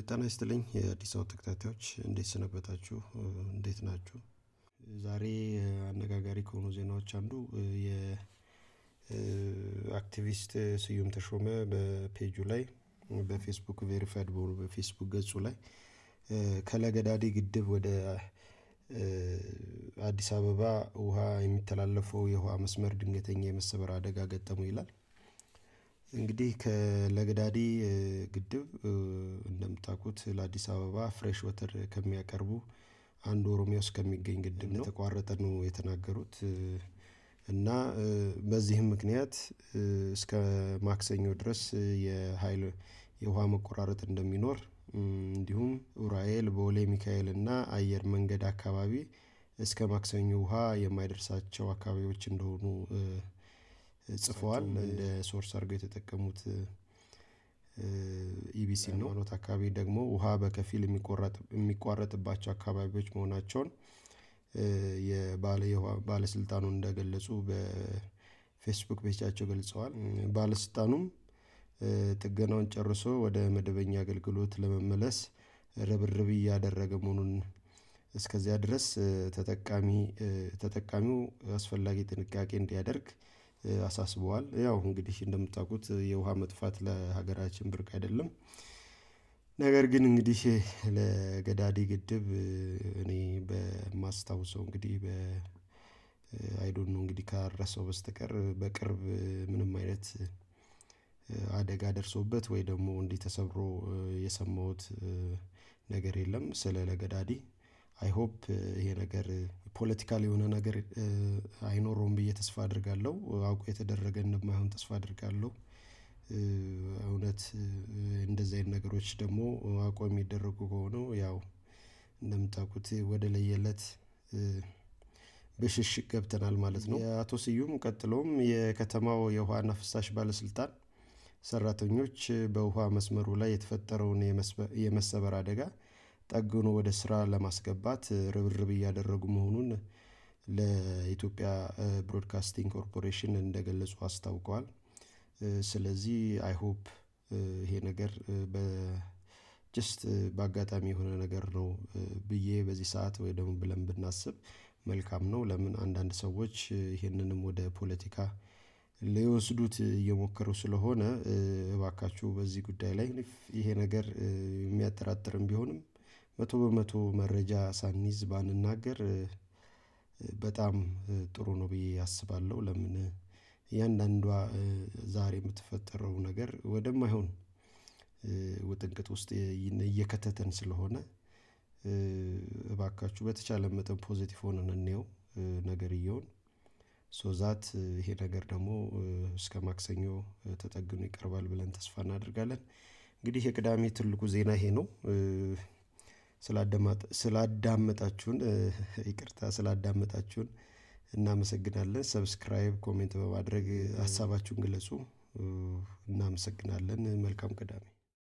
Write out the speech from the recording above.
ጤና ይስጥልኝ የአዲስ አበባ ተከታታዮች እንዴት ሰነበታችሁ? እንዴት ናችሁ? ዛሬ አነጋጋሪ ከሆኑ ዜናዎች አንዱ የአክቲቪስት ስዩም ተሾመ በፔጁ ላይ በፌስቡክ ቬሪፋይድ በሆኑ በፌስቡክ ገጹ ላይ ከለገዳዲ ግድብ ወደ አዲስ አበባ ውሃ የሚተላለፈው የውሃ መስመር ድንገተኛ የመሰበር አደጋ ገጠመው ይላል። እንግዲህ ከለገዳዲ ግድብ እንደምታውቁት ለአዲስ አበባ ፍሬሽ ወተር ከሚያቀርቡ አንዱ ኦሮሚያ ውስጥ ከሚገኝ ግድብ ነው የተቋረጠ ነው የተናገሩት። እና በዚህም ምክንያት እስከ ማክሰኞ ድረስ የሀይል የውሃ መቆራረጥ እንደሚኖር እንዲሁም ኡራኤል ቦሌ ሚካኤል እና አየር መንገድ አካባቢ እስከ ማክሰኞ ውሃ የማይደርሳቸው አካባቢዎች እንደሆኑ ጽፈዋል እንደ ሶርስ አድርገው የተጠቀሙት ኢቢሲ ነው። ኖት አካባቢ ደግሞ ውሃ በከፊል የሚቋረጥባቸው አካባቢዎች መሆናቸውን ባለስልጣኑ እንደገለጹ በፌስቡክ ፔጃቸው ገልጸዋል። ባለስልጣኑም ጥገናውን ጨርሶ ወደ መደበኛ አገልግሎት ለመመለስ ርብርብ እያደረገ መሆኑን እስከዚያ ድረስ ተጠቃሚ ተጠቃሚው አስፈላጊ ጥንቃቄ እንዲያደርግ አሳስበዋል። ያው እንግዲህ እንደምታውቁት የውሃ መጥፋት ለሀገራችን ብርቅ አይደለም። ነገር ግን እንግዲህ ለገዳዲ ግድብ እኔ በማስታውሰው እንግዲህ በ አይ ዶንት ኖ እንግዲህ ካረሳው በስተቀር በቅርብ ምንም አይነት አደጋ ደርሶበት ወይ ደግሞ እንዲህ ተሰብሮ የሰማሁት ነገር የለም። ስለ ለገዳዲ አይ ሆፕ ይሄ ነገር ፖለቲካል የሆነ ነገር አይኖረውም ብዬ ተስፋ አደርጋለሁ አውቆ የተደረገ እንደማይሆን ተስፋ አደርጋለሁ። እውነት እንደዚህ አይነት ነገሮች ደግሞ አውቆ የሚደረጉ ከሆኑ ያው እንደምታውቁት ወደ ለየለት ብሽሽቅ ገብተናል ማለት ነው። የአቶ ስዩም ቀጥሎም የከተማው የውሃና ፍሳሽ ባለስልጣን ሰራተኞች በውሃ መስመሩ ላይ የተፈጠረውን የመሰበር አደጋ ጠግኖ ወደ ስራ ለማስገባት ርብርብ እያደረጉ መሆኑን ለኢትዮጵያ ብሮድካስቲንግ ኮርፖሬሽን እንደገለጹ አስታውቀዋል። ስለዚህ አይ ሆፕ ይሄ ነገር በ ጀስት በአጋጣሚ የሆነ ነገር ነው ብዬ በዚህ ሰዓት ወይ ደግሞ ብለን ብናስብ መልካም ነው። ለምን አንዳንድ ሰዎች ይሄንንም ወደ ፖለቲካ ሊወስዱት እየሞከሩ ስለሆነ እባካችሁ በዚህ ጉዳይ ላይ ይሄ ነገር የሚያጠራጥርም ቢሆንም መቶ በመቶ መረጃ ሳንይዝ ባንናገር በጣም ጥሩ ነው ብዬ አስባለሁ። ለምን እያንዳንዷ ዛሬ የምትፈጠረው ነገር ወደማይሆን ውጥንቅጥ ውስጥ እየከተተን ስለሆነ እባካችሁ በተቻለ መጠን ፖዘቲቭ ሆነን እንየው ነገርየውን ሶ ዛት ይሄ ነገር ደግሞ እስከ ማክሰኞ ተጠግኖ ይቀርባል ብለን ተስፋ እናደርጋለን። እንግዲህ የቅዳሜ ትልቁ ዜና ይሄ ነው። ስላዳመጣችሁን ይቅርታ ስላዳመጣችሁን እናመሰግናለን ሰብስክራይብ ኮሜንት በማድረግ ሀሳባችሁን ግለጹ። እናመሰግናለን መልካም ቅዳሜ